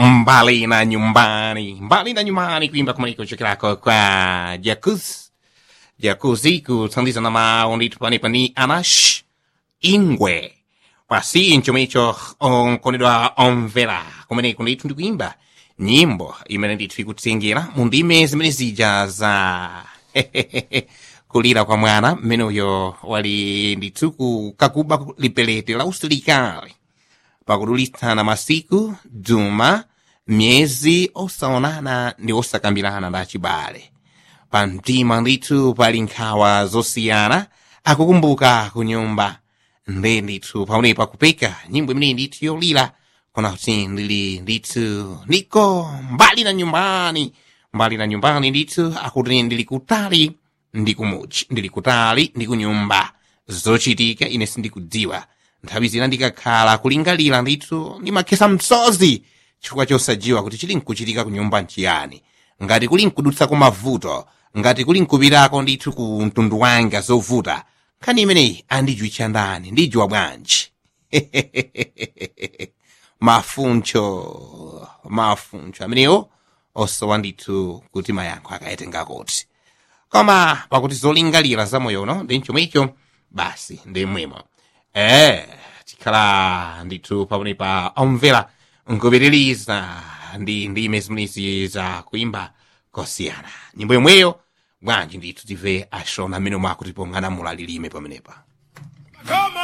mbali na nyumbani mbali na nyumbani kuimba kumaliko chokirako kwa jacuz jacuzzi kutsandiza na mawu ndithu panepa ni anash ingwe pasi nchomicho onkonedwa omvera kumeneko ndithu ndikuimba nyimbo imene ndithu ikutengera mu ndime zimene zija za kulira kwa mwana mmeneyo wali ndithu kukakuba lipelete la usilikali pakudulitsana masiku duma myezi osaonana ndi osakambirana nda chibale pamtima ndithu pali nkhawa zosiyana akukumbuka ku nyumba nde ndithu paonepa kupeka nyimbo imeneyi ndithu yolira kona kuti ndili ndithu ndiko mbali na nyumbani mbali na nyumbani ndithu akuti ndili kutali ndi kumuchi ndili kutali ndi kunyumba zochitika ine sindikudziwa nthawi zina ndikakhala kulingalira ndithu ndimakhesa msozi chifukwa chosajiwa kuti chili nkuchitika ku nyumba nchiyani ngati kuli nkudutsako mavuto ngati kuli nkupirako ndithu ku mtundu wanga zovuta nkhani imeneyi andijuitcha ndani ndijuwa bwanji mafuncho mafuncho amenewo osowa ndithu kuti mayankho akayetenga kuti koma pakuti zolingalira zamoyo uno ndi chomwecho basi ndi mwimo eh tikhala ndithu pamenepa omvera nkupitiriza ndi ndime zimenezi za kuimba kosiyana nyimbo yomweyo bwanji ndithu tive ashona amene mwakutipo ng'anamula lilime pamenepa Come